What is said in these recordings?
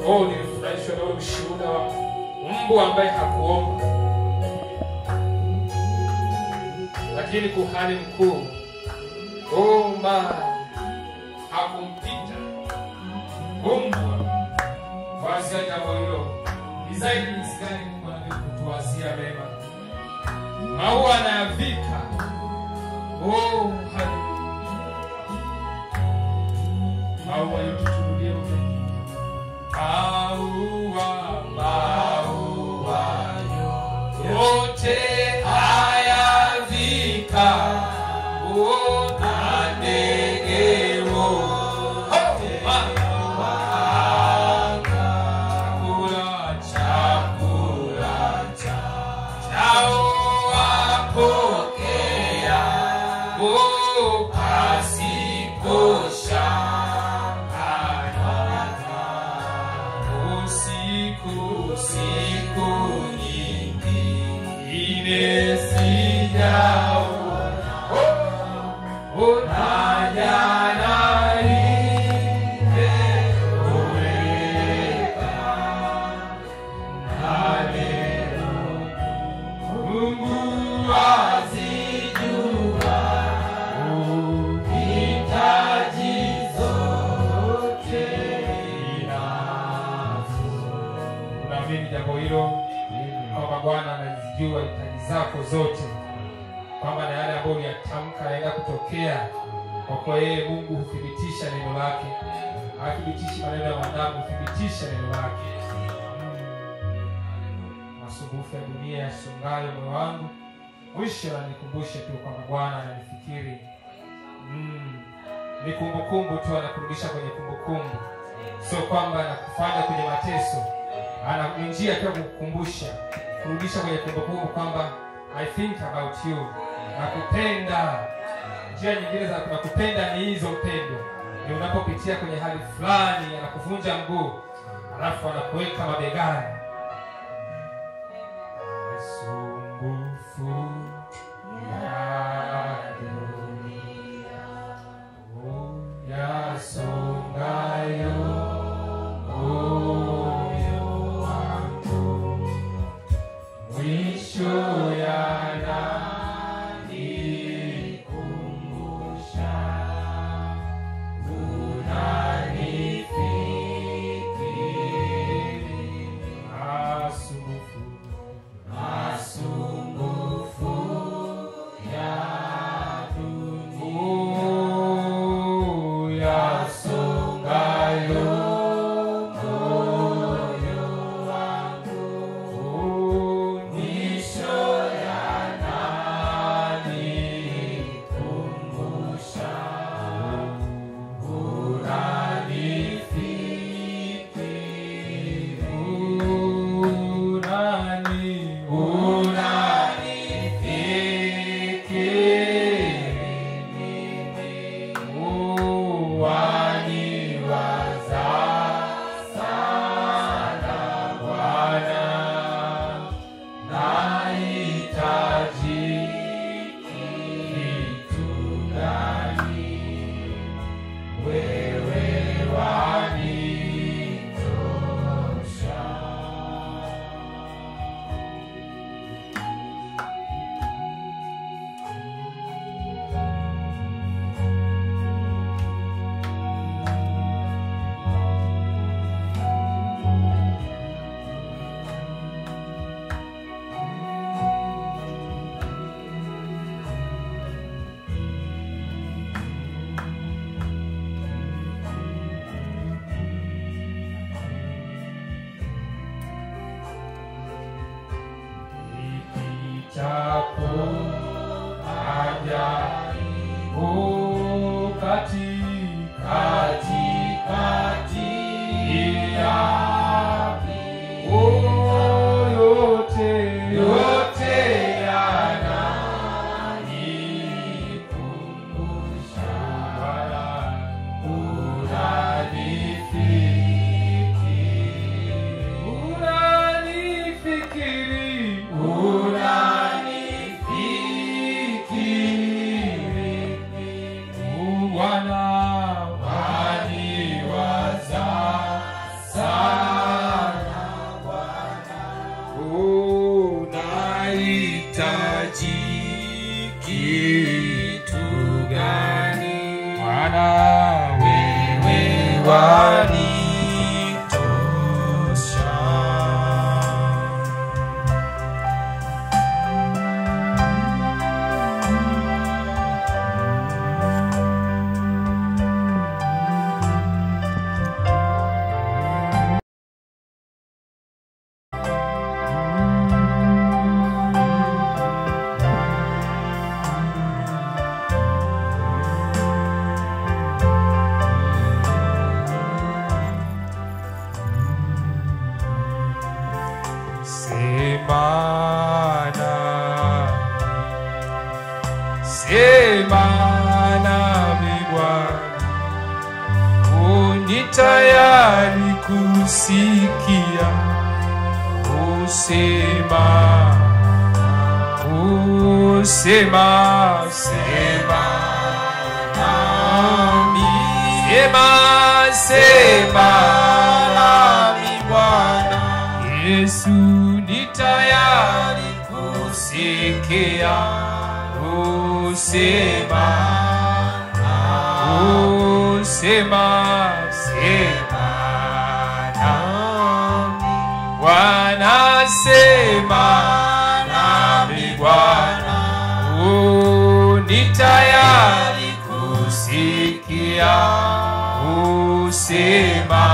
oh nilifurahishwa na ule ushuhuda wa mbwa ambaye hakuomba lakini kuhani mkuu oh my hakumpita mbwa wazia jambo hilo ni zaidi jinsi gani mungu anavyokutuwazia mema maua anayavika oh haleluya maua yote turudie ule maua maua yote haya vika oh, na ndege wote chakula chakula chao wapokea oh, pasipo shaka usiku usiku nyingi ine sijao na jana limetoweka na leo Mungu azijua hitaji zote inazo. Unaamini jambo hilo kwamba Bwana anazijua hitaji zako zote, kwamba na yale ambayo uliyatamka yanaenda kutokea, kwa kuwa yeye Mungu huthibitisha neno lake, hathibitishi maneno ya wanadamu, huthibitisha neno lake. Masumbufu ya dunia yasongayo moyo wangu, mwisho ananikumbusha tu kwamba Bwana ananifikiri. Mm, ni kumbukumbu tu, anakurudisha kwenye kumbukumbu, sio kwamba anakufanya kwenye mateso. Ana ni njia tu ya kukukumbusha, kurudisha kwenye kumbukumbu kwamba I think about you, nakupenda. Njia nyingine za nakupenda ni hizo, mpendo, ni unapopitia kwenye hali fulani, anakuvunja mguu, alafu anakuweka mabegani masumbufu ya dunia yasongayo moyo wangu mwisho yananikumbusha unanifikiri masumbufu masumbufu ya dunia yasongayo moyo wangu mwisho yananikumbusha unanifikiri unani unanifikiri uwaniwaza sana Bwana nahitaji kitu gani wewe wanitosha Ipitapo ajaribu kati- katikati ya Oh, yote yote yananikumbusha Bwana, unanifikiri unanifikiri tayari kusikia usema usema sema nami sema sema nami Bwana Yesu ni tayari kusikia usema usema sema nami Bwana sema nami Bwana u ni tayari kusikia usema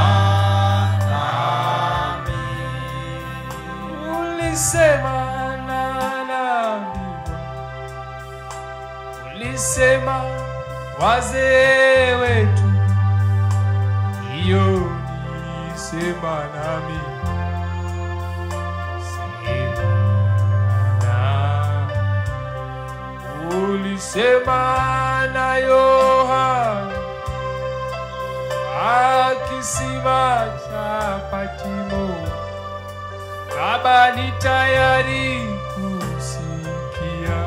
nami ulisema na nami ulisema wazee wetu hiyo nisema nami sema ulisema na Yohana akisima cha Patimo, Baba ni tayari kusikia,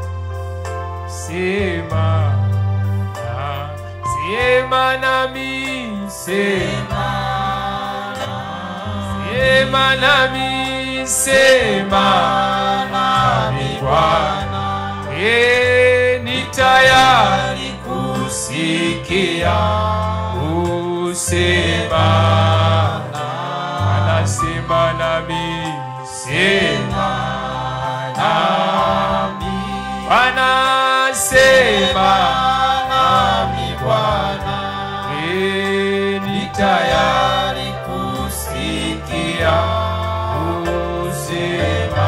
sema na sema nami, sema sema nami, sema nami Bwana, e ni tayari kusikia usema anasema nami sema nami anasema nami Bwana e ni tayari kusikia usema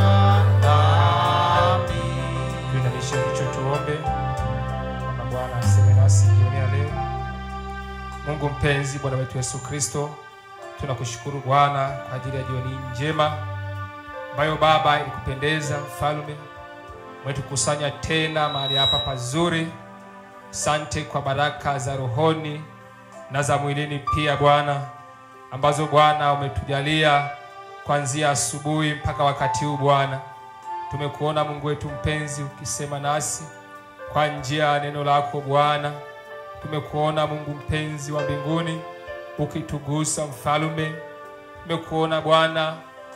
nami tuinamishe kichwa tuombe kwamba Bwana aseme nasi jioni ya leo. Mungu mpenzi, Bwana wetu Yesu Kristo, tunakushukuru Bwana kwa ajili ya jioni hii njema ambayo Baba ilikupendeza mfalme, umetukusanya tena mahali hapa pazuri. Sante kwa baraka za rohoni na za mwilini pia Bwana, ambazo Bwana umetujalia kuanzia asubuhi mpaka wakati huu Bwana. Tumekuona Mungu wetu mpenzi ukisema nasi kwa njia ya neno lako Bwana. Tumekuona Mungu mpenzi wa mbinguni ukitugusa mfalume. Tumekuona Bwana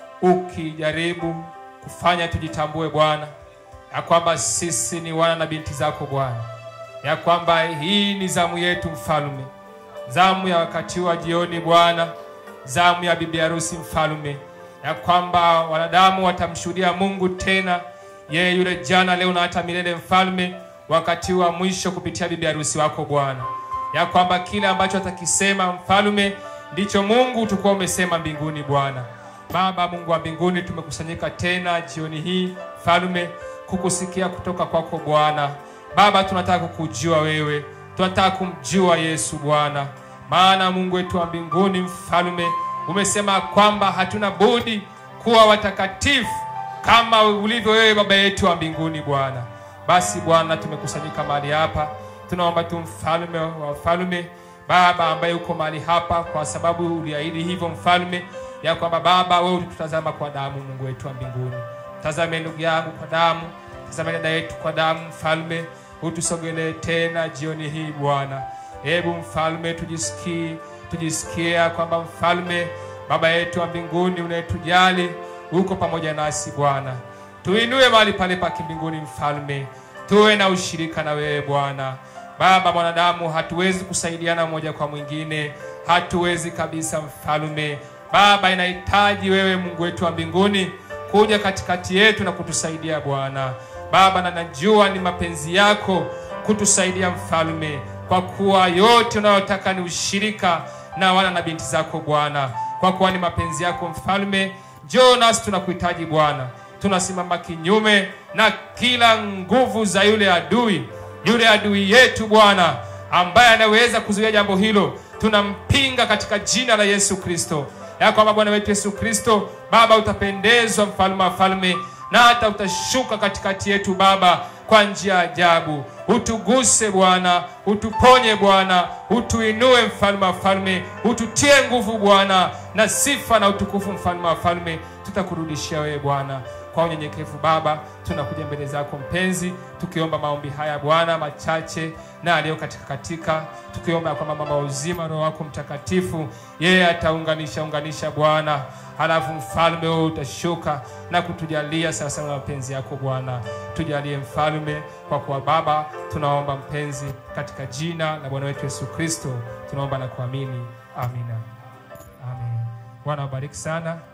ukijaribu kufanya tujitambue Bwana ya kwamba sisi ni wana na binti zako Bwana, ya kwamba hii ni zamu yetu mfalume, zamu ya wakati wa jioni Bwana, zamu ya bibi harusi mfalume, ya kwamba wanadamu watamshuhudia Mungu tena, yeye yule jana, leo na hata milele mfalme, wakati wa mwisho kupitia bibi harusi wako Bwana, ya kwamba kile ambacho atakisema mfalme ndicho Mungu utakuwa umesema mbinguni Bwana. Baba Mungu wa mbinguni, tumekusanyika tena jioni hii mfalme, kukusikia kutoka kwako Bwana. Baba, tunataka kukujua wewe, tunataka kumjua Yesu Bwana, maana Mungu wetu wa mbinguni mfalme, umesema kwamba hatuna budi kuwa watakatifu kama ulivyo wewe Baba yetu wa mbinguni Bwana. Basi Bwana, tumekusanyika mahali hapa, tunaomba tu mfalme wa wafalme, Baba ambaye uko mahali hapa, kwa sababu uliahidi hivyo mfalme, ya kwamba Baba wewe ulitutazama kwa damu, Mungu wetu wa mbinguni. Tazame ndugu yangu kwa damu, tazame dada yetu kwa damu, mfalme, utusogelee tena jioni hii Bwana. Hebu mfalme, tujisikie tujisikia kwamba mfalme, baba yetu wa mbinguni, unayetujali uko pamoja nasi Bwana. Tuinue mahali pale pa kimbinguni mfalme, tuwe na ushirika na wewe Bwana. Baba, mwanadamu hatuwezi kusaidiana mmoja kwa mwingine, hatuwezi kabisa mfalme. Baba, inahitaji wewe Mungu wetu wa mbinguni kuja katikati yetu na kutusaidia Bwana. Baba, na najua ni mapenzi yako kutusaidia mfalme, kwa kuwa yote unayotaka ni ushirika na wana na binti zako Bwana, kwa kuwa ni mapenzi yako mfalme. Njoo nasi tunakuhitaji Bwana, tunasimama kinyume na kila nguvu za yule adui, yule adui yetu Bwana, ambaye anaweza kuzuia jambo hilo, tunampinga katika jina la Yesu Kristo, ya kwamba Bwana wetu Yesu Kristo, Baba utapendezwa, mfalme wa falme, na hata utashuka katikati yetu Baba kwa njia ya ajabu. utuguse Bwana, utuponye Bwana, utuinue mfalme wa falme, ututie nguvu Bwana, na sifa na utukufu mfalme wa falme tutakurudishia wewe Bwana. Kwa unyenyekevu Baba, tunakuja mbele zako mpenzi, tukiomba maombi haya Bwana machache na aliyo katika katika, tukiomba kwamba mama uzima, Roho wako Mtakatifu yeye ataunganisha unganisha Bwana, halafu mfalme wewe utashuka na kutujalia sasa na mapenzi yako Bwana. Tujalie mfalme, kwa kuwa Baba tunaomba mpenzi, katika jina la Bwana wetu Yesu Kristo tunaomba na kuamini, amina. Amen. Bwana wabariki sana.